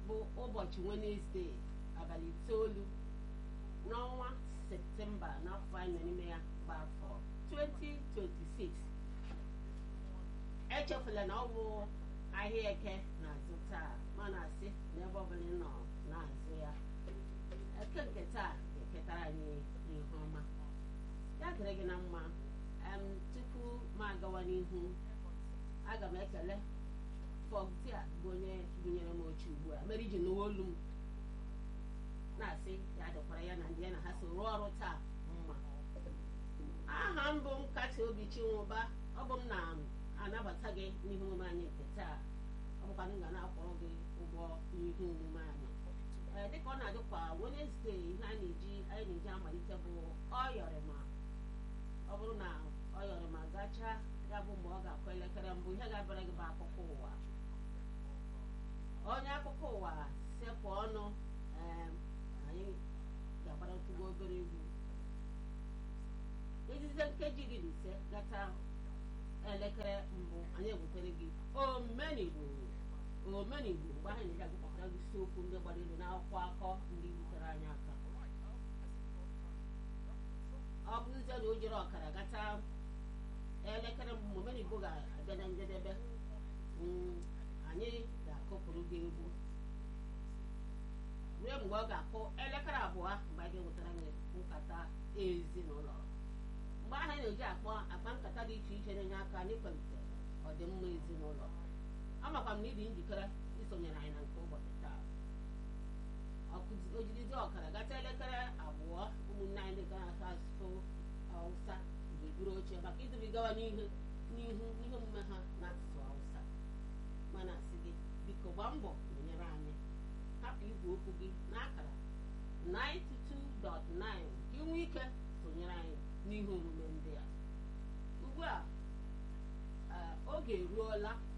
bụ ụbọchị wenesde abalị itoolu n'ọnwa septemba n'afọ anyị nọ n'ime ya bụ afọ 2026 echefula na ọ bụ ahịa eke na-azụ taa ma na-asị n'ebe ọbụla ị nọ na-azụ ya eke nke taa ga-eketara anyị ihe ọma ya dịrị gị na mma em tupu m agawa n'ihu aga m ekele fọgtia bụ onye bunyere m oche ugbu a mere iji n'uwe olu m na-asị ya dịkwara ya na ndị ya na ha so rụọ ọrụ taa mma aha m bụ nkasi obi chinwụba ọ bụ m na-anabata gị n'ihe omume anyị nke taa ọ bụkwa m ga na-akwụrụ gị ụgwọ ihe omume anyị ee dịka ọ na-adịkwa wenesde ihe a na-eji anyị na-eji amalite bụ ọyọrịma ọ bụrụ na ọyọrịma gachaa ya bụ mgbe ọ ga-akụ elekere mbụ ihe ga-abịara gị bụ akụkọ ụwa onye akụkọ ụwa sepụ ọnụ ee anyị ga-agbara tụgbo obere egwu ejizie nkeji iri na ise gata elekere mbụ anyị ebutere gị omenigbo omenigbo mgbe anyị na-eji agụkọtara gị isiokwu ndị gbara elu n'akwụkwọ akọ ndị butere anyị aka ọ bụrụzie na o jere ọkara gata elekere mbụ mgbe omenigbo ga-abịa na njedebe anyị ga-akụpụrụ gị egwu ruo mgbe ọ ga-akụ elekere abụọ mgbe anyị ga-ewetara gị nkata ezinụlọ mgbe ahụ na-eji akpọ akpa nkata dị iche iche na-enye aka n'ịkwalite ọdịmma ezinụlọ amakwa m na ịdị njikere isonyere anyị na nke ụbọchị taa ojirizi ọkara gata elekere abụọ ụmụnne anyị ga asụ asụsụ hausa ga-eburu oche maka idubigawa n'ihu n'ihu ihe omume ha n'asụsụ hausa mana asị gị biko gbaa mbọ nyere anyị hapụ igwe okwu gị n'akara 92.9 ka ị nwee ike sonyere anyị n'ihe omume ndị a ugbu a oge eruola